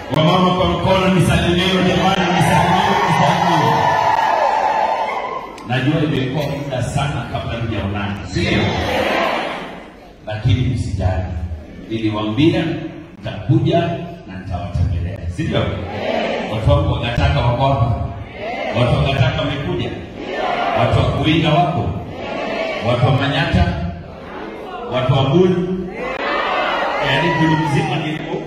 Wamama kwa mkono, nisalimiwe jamani, nisalimiwe, nisalimiwe. Najua imekuwa muda sana kabla tujaonana, sio? Lakini msijali, niliwaambia nitakuja na nitawatembelea, sivyo? Watu wangu wagataka wako hapa, watu wagataka wamekuja, watu wa Kuinga wako, watu wa Manyata, watu wa Bulu, yaani Bulu mzima nilipo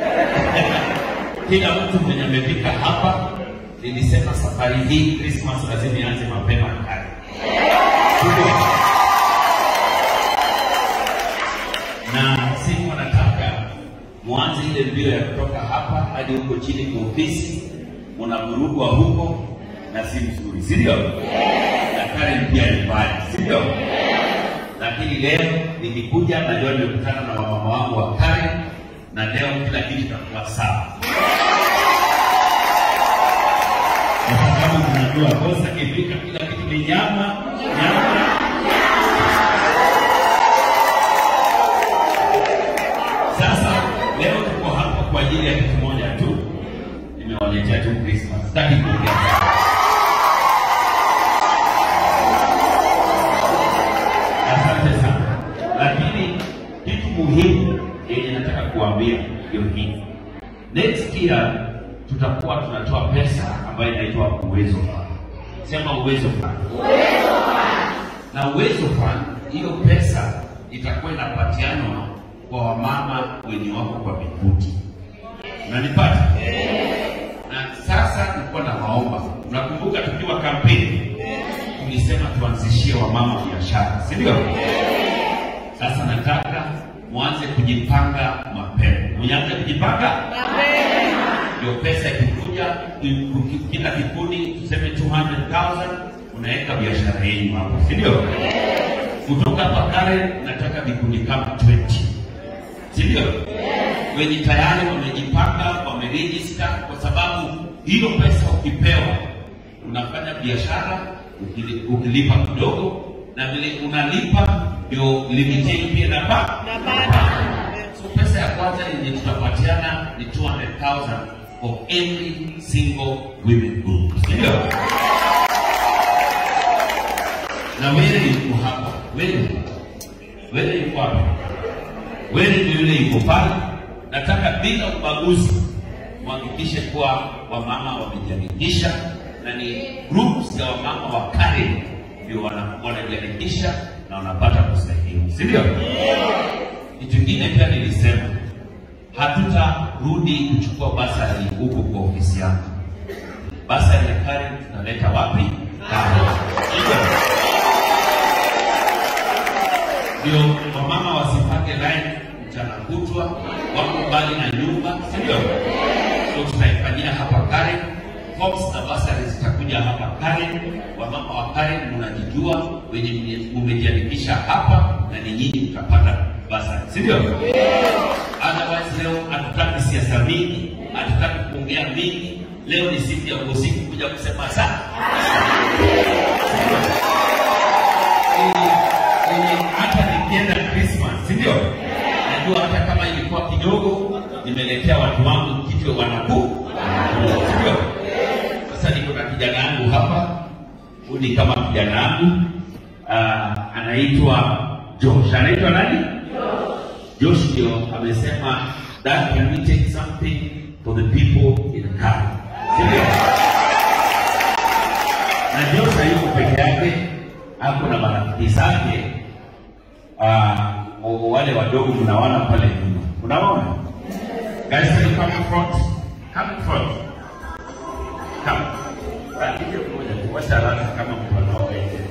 kila mtu mwenye amefika hapa, nilisema safari hii Christmas lazima ianze mapema kale. Na siku nataka mwanze ile mbio ya kutoka hapa hadi huko chini kwa ofisi, mnavurugwa huko na si mzuri, si ndio? Na Karen pia ni mbali, si ndio? Lakini leo nikikuja, najua nimekutana na wamama wangu wa Karen na leo kila kitu kitakuwa sawa. kwa sababu tunajua kosa kifika, kila kitu ni nyama nyama. Sasa leo tuko hapa kwa ajili ya kitu moja tu, nimewaletea tu Christmas, sitaki kuongea sana. Asante sana, lakini kitu muhimu yenye nataka kuambia ndio hii, next year tutakuwa tunatoa pesa ambayo inaitwa uwezo fund. Sema uwezo fund. Na uwezo fund, hiyo pesa itakuwa inapatianwa kwa wamama wenye wako kwa vikundi. Unanipata? Na sasa nilikuwa nawaomba, unakumbuka tukiwa kampeni tulisema tuanzishie wamama biashara, si ndio? Sasa nataka mwanze kujipanga mapema. Mwanze kujipanga ndio pesa ikikuja, ki- kila kikundi tuseme 200,000 unaweka biashara yenu hapo, si ndio? Kutoka hapa Karen nataka vikundi kama 20, si ndio? Wenye tayari wamejipanga, wamerejista, kwa sababu hiyo pesa ukipewa unafanya biashara ukili- ukilipa kidogo, na vile unalipa ndio limit yenu pia inapa So pesa ya kwanza yenye tutapatiana ni 200,000 for every single women group. Ndio? Na wewe yuko hapa. Wewe. Wewe yuko hapa. Wewe ndio yule yuko pale. Nataka bila ubaguzi muhakikishe kuwa wamama wamejiandikisha na ni groups ya wamama wa Karen ndio wana- wanajiandikisha na wanapata pesa hiyo. Si ndio? Kitu kingine pia nilisema hatutarudi kuchukua basari huko kwa ofisi yangu. Basari ya Karen tunaleta wapi? Karen. Ndio. Ndio wamama wasipange line mchana kutwa, wako mbali na nyumba, si ndio? So tutaifanyia hapa Karen. Forms na basari zitakuja hapa Karen. Wamama wa Karen mnajijua, wenye mne- mmejiandikisha hapa na ni nyinyi mtapata basari, si ndio? Otherwise leo hatutaki siasa mingi, hatutaki kuongea mingi. Leo ni siku ya usiku kuja kusema sana hata nikienda Christmas, si ndio? Najua hata kama ilikuwa kidogo, nimeletea watu wangu kitu wanakuu, si ndio? Sasa niko na kijana yangu hapa, huyu ni kama kijana yangu uh, anaitwa Josh. Anaitwa nani? Josh ndio amesema that can we take something for the people in Karen. Si ndio? Na Josh hayuko peke yake, ako na marafiki zake ah, o- wale wadogo mnaona pale nyuma. Unaona? Guys, can you come in front? Come in front. Come. Ah, hivyo moja tu, wacha haraka kama mtu anaoga nje.